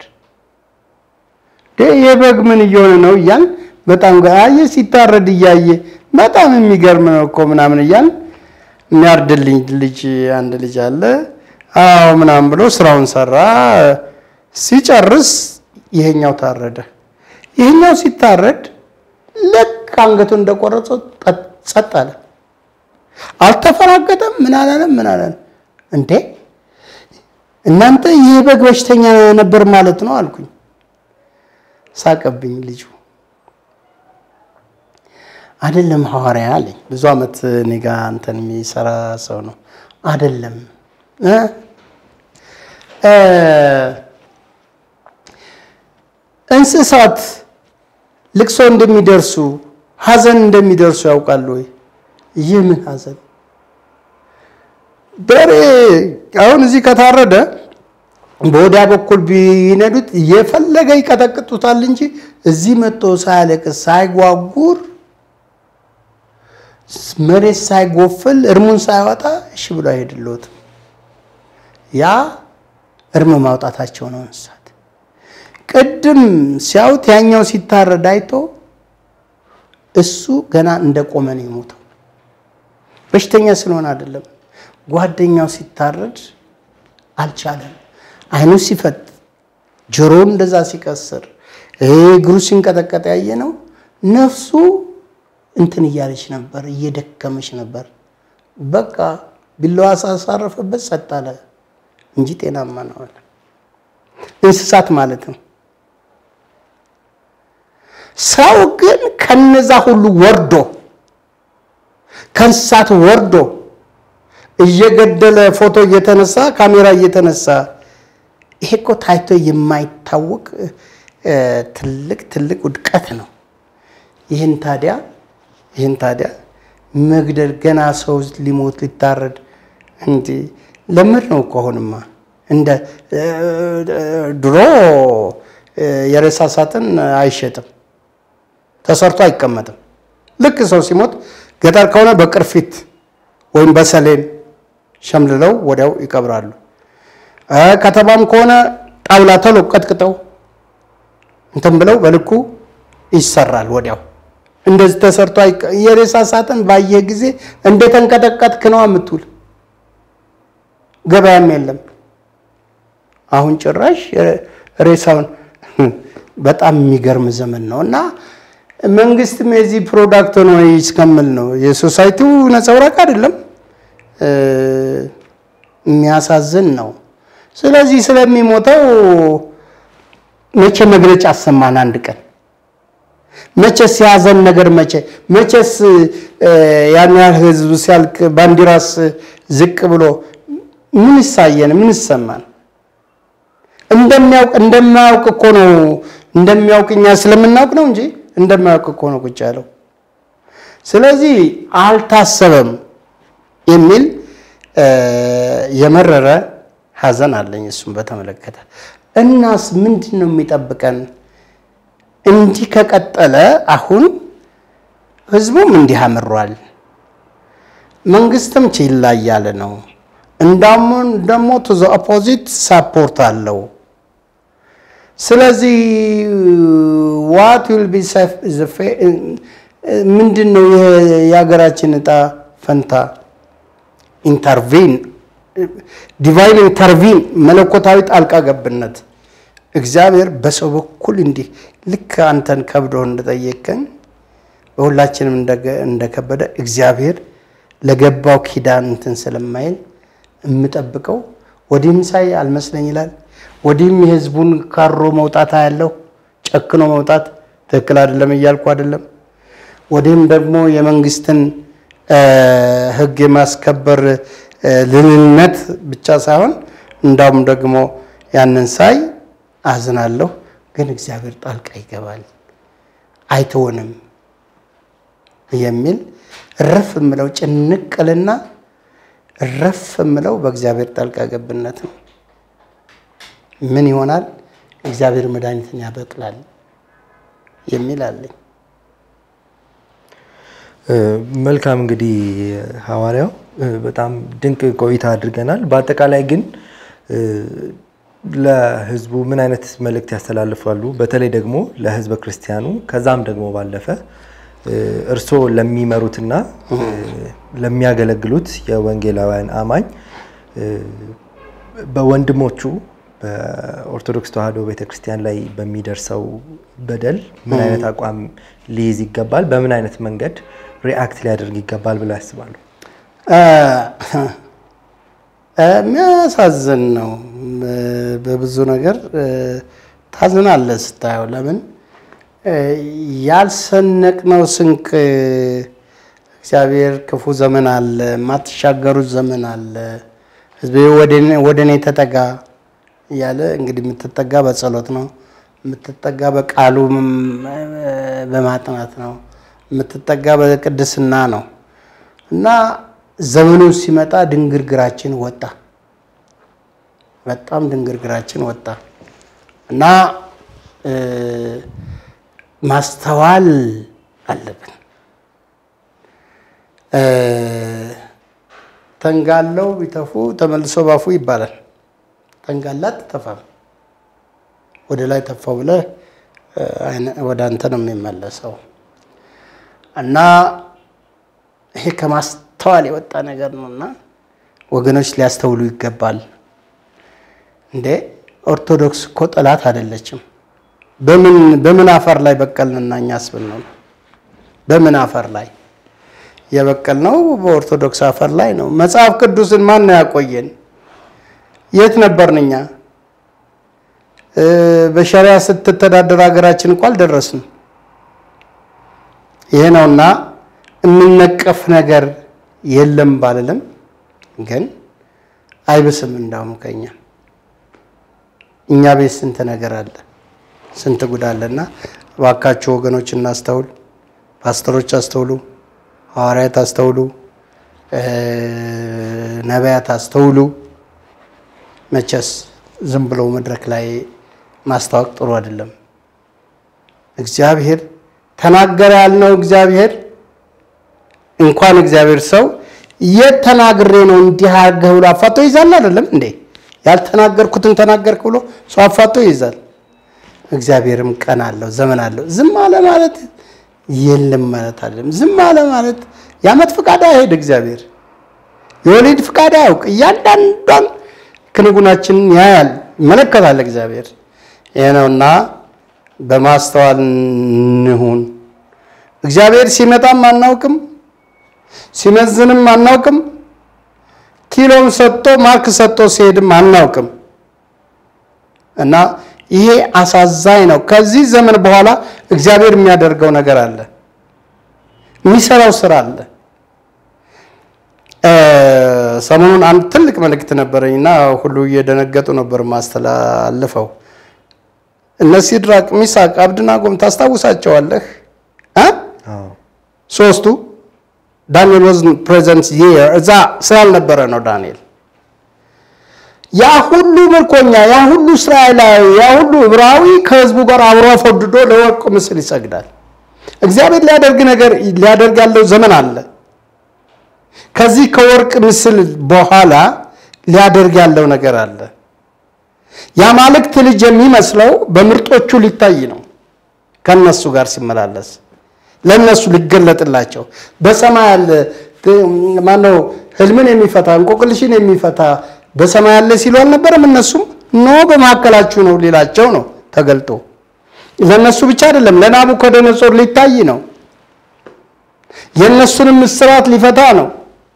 ይህ በግ ምን እየሆነ ነው እያል በጣም አየ ሲታረድ እያየ በጣም የሚገርም ነው እኮ ምናምን እያል የሚያርድልኝ ልጅ አንድ ልጅ አለ። አዎ ምናምን ብሎ ስራውን ሰራ። ሲጨርስ ይሄኛው ታረደ። ይህኛው ሲታረድ ልክ አንገቱን እንደቆረጸው ጸጥ አለ። አልተፈራገጠም። ምን አላለም? ምን አላለም? እንዴ እናንተ ይህ በግ በሽተኛ ነበር ማለት ነው አልኩኝ። ሳቀብኝ ልጁ። አይደለም ሐዋርያ አለኝ። ብዙ ዓመት እኔ ጋ እንትን የሚሰራ ሰው ነው። አይደለም እንስሳት ልቅሶ እንደሚደርሱ ሐዘን እንደሚደርሱ ያውቃሉ ወይ? ይህ ምን ሐዘን በሬ አሁን እዚህ ከታረደ በወዲያ በኩል ቢነዱት የፈለገ ይቀጠቅጡታል እንጂ እዚህ መጥቶ ሳያለቅስ ሳይጓጉር መሬት ሳይጎፍል እርሙን ሳያወጣ እሺ ብሎ አይሄድልዎትም። ያ እርም ማውጣታቸው ነው እንስሳት። ቅድም ሲያዩት ያኛው ሲታረድ አይቶ እሱ ገና እንደቆመ ነው የሞተው። በሽተኛ ስለሆነ አይደለም። ጓደኛው ሲታረድ አልቻለም። አይኑ ሲፈጥ፣ ጆሮውን እንደዛ ሲቀስር፣ እግሩ ሲንቀጠቀጥ ያየ ነው ነፍሱ እንትን እያለች ነበር፣ እየደከመች ነበር። በቃ ቢላዋ ሳሳረፈበት ጸጥ አለ እንጂ ጤናማ ነው አለ። እንስሳት ማለት ነው። ሰው ግን ከነዛ ሁሉ ወርዶ ከእንስሳት ወርዶ እየገደለ ፎቶ እየተነሳ ካሜራ እየተነሳ ይሄ እኮ ታይቶ የማይታወቅ ትልቅ ትልቅ ውድቀት ነው። ይህን ታዲያ ይህን ታዲያ መግደል ገና ሰው ሊሞት ሊታረድ እንዲ ለምድ ነው እኮ አሁንማ እንደ ድሮ የሬሳ ሳጥን አይሸጥም፣ ተሰርቶ አይቀመጥም። ልክ ሰው ሲሞት ገጠር ከሆነ በቅርፊት ወይም በሰሌን ሸምልለው ወዲያው ይቀብራሉ። ከተማም ከሆነ ጣውላ ተሎ ቀጥቅጠው እንትን ብለው በልኩ ይሰራል ወዲያው። እንደዚህ ተሰርቶ የሬሳ ሳጥን ባየህ ጊዜ እንደተንቀጠቀጥክ ነው የምትውል። ገበያም የለም። አሁን ጭራሽ ሬሳውን በጣም የሚገርም ዘመን ነው እና መንግስትም የዚህ ፕሮዳክት ነው እስከምል ነው። የሶሳይቲው ነጸብራቅ አይደለም፣ የሚያሳዝን ነው። ስለዚህ ስለሚሞተው መቼ መግለጫ አሰማን አንድ ቀን መቼስ የያዘን ነገር መቼ መቼስ ያን ያህል ህዝብ ሲያልቅ ባንዲራስ ዝቅ ብሎ ምን ይሳየን? ምን ይሰማን? እንደሚያውቅ እንደማያውቅ እኮ ነው እንደሚያውቅ እኛ ስለምናውቅ ነው እንጂ እንደማያውቅ እኮ ነው ቁጭ ያለው። ስለዚህ አልታሰበም የሚል የመረረ ሀዘን አለኝ እሱም በተመለከተ። እናስ ምንድን ነው የሚጠብቀን? እንዲህ ከቀጠለ አሁን ህዝቡም እንዲህ አምሯል፣ መንግስትም ችላ እያለ ነው። እንዳውም ደግሞ ቱ ዘ ኦፖዚት ሳፖርት አለው። ስለዚህ ዋት ዊል ቢ ምንድን ነው የሀገራችን እጣ ፈንታ? ኢንተርቪን ዲቫይን ኢንተርቪን መለኮታዊ ጣልቃ ገብነት እግዚአብሔር በሰው በኩል እንዲህ ልክ አንተን ከብዶ እንደጠየቀን በሁላችንም እንደከበደ እግዚአብሔር ለገባው ኪዳን እንትን ስለማይል የምጠብቀው ወዲህም ሳይ አልመስለኝ ይላል። ወዲህም የህዝቡን ካሮ መውጣት ያለው ጨክኖ መውጣት ትክክል አይደለም እያልኩ አይደለም። ወዲህም ደግሞ የመንግስትን ህግ የማስከበር ልንነት ብቻ ሳይሆን እንዳውም ደግሞ ያንን ሳይ አዝናለሁ። ግን እግዚአብሔር ጣልቃ ይገባል አይተወንም የሚል እረፍ የምለው ጭንቅልና እረፍ የምለው በእግዚአብሔር ጣልቃ ገብነት ነው። ምን ይሆናል? እግዚአብሔር መድኃኒትን ያበቅላል የሚል አለኝ። መልካም እንግዲህ ሐዋርያው በጣም ድንቅ ቆይታ አድርገናል። በአጠቃላይ ግን ለህዝቡ ምን አይነት መልእክት ያስተላልፋሉ? በተለይ ደግሞ ለህዝበ ክርስቲያኑ ከዛም ደግሞ ባለፈ እርስዎ ለሚመሩትና ለሚያገለግሉት የወንጌላውያን አማኝ በወንድሞቹ በኦርቶዶክስ ተዋሕዶ ቤተክርስቲያን ላይ በሚደርሰው በደል ምን አይነት አቋም ሊይዝ ይገባል? በምን አይነት መንገድ ሪአክት ሊያደርግ ይገባል ብለው ያስባሉ? የሚያሳዝን ነው። በብዙ ነገር ታዝናለህ ስታየው። ለምን ያልሰነቅነው ስንቅ እግዚአብሔር ክፉ ዘመን አለ፣ የማትሻገሩት ዘመን አለ፣ ሕዝቤ ወደ እኔ ተጠጋ እያለ እንግዲህ የምትጠጋ በጸሎት ነው፣ የምትጠጋ በቃሉ በማጥናት ነው፣ የምትጠጋ በቅድስና ነው እና ዘመኑ ሲመጣ ድንግርግራችን ወጣ። በጣም ድንግርግራችን ወጣ እና ማስተዋል አለብን። ተንጋለው ቢተፉ ተመልሶ ባፉ ይባላል። ተንጋላ አትተፋም። ወደ ላይ ተፋው ብለህ ወደ አንተ ነው የሚመለሰው እና ይሄ ከማስተዋል የወጣ ነገር ነው እና ወገኖች ሊያስተውሉ ይገባል። እንዴ ኦርቶዶክስ እኮ ጠላት አይደለችም። በምን በምን አፈር ላይ በቀልንና እኛ አስብል ነው? በምን አፈር ላይ የበቀል ነው? በኦርቶዶክስ አፈር ላይ ነው። መጽሐፍ ቅዱስን ማን ነው ያቆየን? የት ነበርን እኛ? በሸሪያ ስትተዳደር ሀገራችን እኮ አልደረስንም። ይሄ ነውና የሚነቀፍ ነገር የለም ባልልም፣ ግን አይብስም። እንዳውም ከኛ እኛ ቤት ስንት ነገር አለ፣ ስንት ጉድ አለና እባካችሁ ወገኖች እናስተውል። ፓስተሮች አስተውሉ፣ ሐዋርያት አስተውሉ፣ ነቢያት አስተውሉ። መቼስ ዝም ብሎ መድረክ ላይ ማስታወቅ ጥሩ አይደለም። እግዚአብሔር ተናገረ ያልነው እግዚአብሔር እንኳን እግዚአብሔር ሰው የት ተናግሬ ነው እንዲህ አድርገህ ብሎ አፋቶ ይዛል አይደለም እንዴ? ያልተናገርኩትን ተናገርክ ብሎ ሰው አፋቶ ይዛል። እግዚአብሔርም ቀን አለው ዘመን አለው። ዝም አለ ማለት የለም ማለት አይደለም። ዝም አለ ማለት የዓመት ፍቃድ አይሄድ እግዚአብሔር የወሊድ ፍቃድ አያውቅ። እያንዳንዷን ክንጉናችንን ያያል፣ ይመለከታል እግዚአብሔር። ይህ ነውና በማስተዋል እንሁን። እግዚአብሔር ሲመጣም አናውቅም፣ ሲመዝንም አናውቅም፣ ኪሎም ሰጥቶ ማርክ ሰጥቶ ሲሄድም አናውቅም እና ይሄ አሳዛኝ ነው። ከዚህ ዘመን በኋላ እግዚአብሔር የሚያደርገው ነገር አለ፣ የሚሰራው ስራ አለ። ሰሞኑን አንድ ትልቅ መልእክት ነበረኝ እና ሁሉ እየደነገጡ ነበር ማስተላለፈው። እነ ሲድራቅ፣ ሚሳቅ፣ አብድናጎም ታስታውሳቸዋለህ? ሶስቱ ዳንኤል ወዝ ፕሬዘንት እዛ ስላልነበረ ነው ዳንኤል ያ ሁሉ ምርኮኛ ያ ሁሉ እስራኤላዊ ያ ሁሉ ዕብራዊ ከህዝቡ ጋር አብሮ ፈድዶ ለወርቅ ምስል ይሰግዳል። እግዚአብሔር ሊያደርግ ነገር ሊያደርግ ያለው ዘመን አለ። ከዚህ ከወርቅ ምስል በኋላ ሊያደርግ ያለው ነገር አለ። የአማልክት ልጅ የሚመስለው በምርጦቹ ሊታይ ነው። ከነሱ ጋር ሲመላለስ ለነሱ ሊገለጥላቸው በሰማይ ያለ ማነው ህልምን የሚፈታ እንቆቅልሽን የሚፈታ በሰማይ ያለ ሲሉ አልነበረም? እነሱም ኖ በመካከላችሁ ነው ሊላቸው ነው ተገልጦ። ለእነሱ ብቻ አይደለም ለናቡከደነጾር ሊታይ ነው። የእነሱንም እስራት ሊፈታ ነው።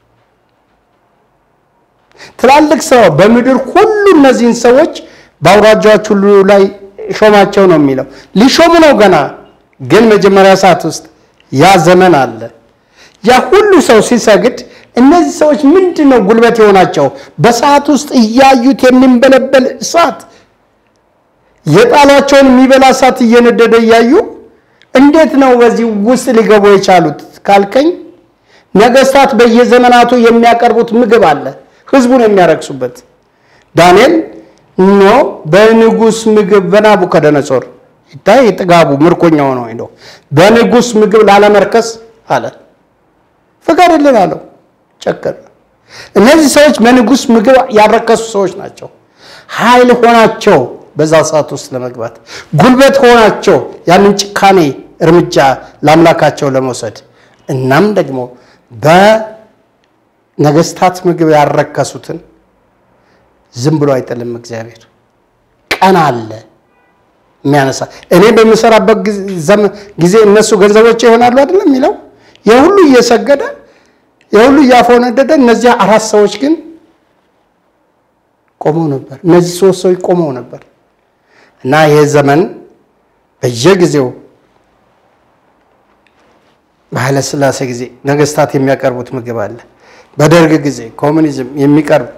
ትላልቅ ሰው በምድር ሁሉ እነዚህን ሰዎች በአውራጃዎች ሁሉ ላይ ሾማቸው ነው የሚለው። ሊሾሙ ነው ገና። ግን መጀመሪያ ሰዓት ውስጥ ያ ዘመን አለ። ያ ሁሉ ሰው ሲሰግድ እነዚህ ሰዎች ምንድን ነው ጉልበት የሆናቸው? በሰዓት ውስጥ እያዩት የሚንበለበል እሳት የጣሏቸውን የሚበላ እሳት እየነደደ እያዩ እንዴት ነው በዚህ ውስጥ ሊገቡ የቻሉት ካልከኝ፣ ነገስታት በየዘመናቱ የሚያቀርቡት ምግብ አለ፣ ህዝቡን የሚያረክሱበት። ዳንኤል ኖ በንጉስ ምግብ በናቡከደነጾር ይታይ ጥጋቡ ምርኮኛ ሆኖ ሄዶ በንጉስ ምግብ ላለመርከስ አለ ፍቀድልን አለው። ጨከነ። እነዚህ ሰዎች በንጉስ ምግብ ያረከሱ ሰዎች ናቸው። ኃይል ሆናቸው በዛ ሰዓት ውስጥ ለመግባት ጉልበት ሆናቸው ያንን ጭካኔ እርምጃ ለአምላካቸው ለመውሰድ እናም ደግሞ በነገስታት ምግብ ያረከሱትን ዝም ብሎ አይጥልም እግዚአብሔር። ቀን አለ የሚያነሳ እኔ በምሰራበት ጊዜ እነሱ ገንዘቦች ይሆናሉ አይደለም የሚለው የሁሉ እየሰገደ የሁሉ እያፎነደደ እነዚያ አራት ሰዎች ግን ቆመው ነበር። እነዚህ ሶስት ሰዎች ቆመው ነበር እና ይህ ዘመን በየጊዜው በኃይለ ሥላሴ ጊዜ ነገስታት የሚያቀርቡት ምግብ አለ። በደርግ ጊዜ ኮሙኒዝም የሚቀርብ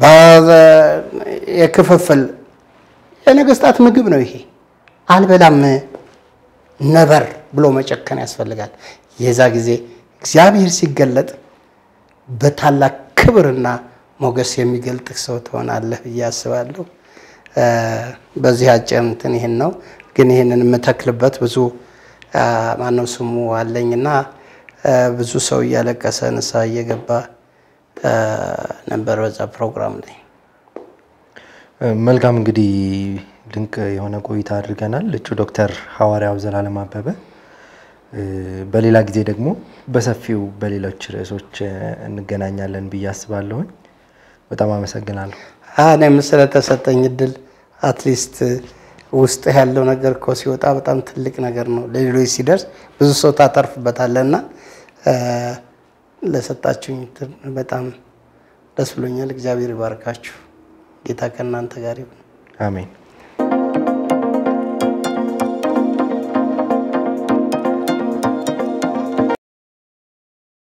የክፍፍል የነገስታት ምግብ ነው ይሄ። አልበላም ነበር ብሎ መጨከን ያስፈልጋል። የዛ ጊዜ እግዚአብሔር ሲገለጥ በታላቅ ክብርና ሞገስ የሚገልጥ ሰው ትሆናለህ ብዬ አስባለሁ። በዚህ አጭር እንትን ይህን ነው ግን ይህንን የምተክልበት ብዙ ማነው ስሙ አለኝና ብዙ ሰው እያለቀሰ ንስሐ እየገባ ነበር በዛ ፕሮግራም ላይ። መልካም እንግዲህ ድንቅ የሆነ ቆይታ አድርገናል። እጩ ዶክተር ሐዋርያው ዘላለም አበበ በሌላ ጊዜ ደግሞ በሰፊው በሌሎች ርዕሶች እንገናኛለን ብዬ አስባለሁኝ። በጣም አመሰግናለሁ። እኔም ስለተሰጠኝ እድል አትሊስት ውስጥ ያለው ነገር እኮ ሲወጣ በጣም ትልቅ ነገር ነው። ለሌሎች ሲደርስ ብዙ ሰው ታተርፍበታለህ እና ለሰጣችሁኝ በጣም ደስ ብሎኛል። እግዚአብሔር ይባርካችሁ። ጌታ ከእናንተ ጋር ይሁን። አሜን።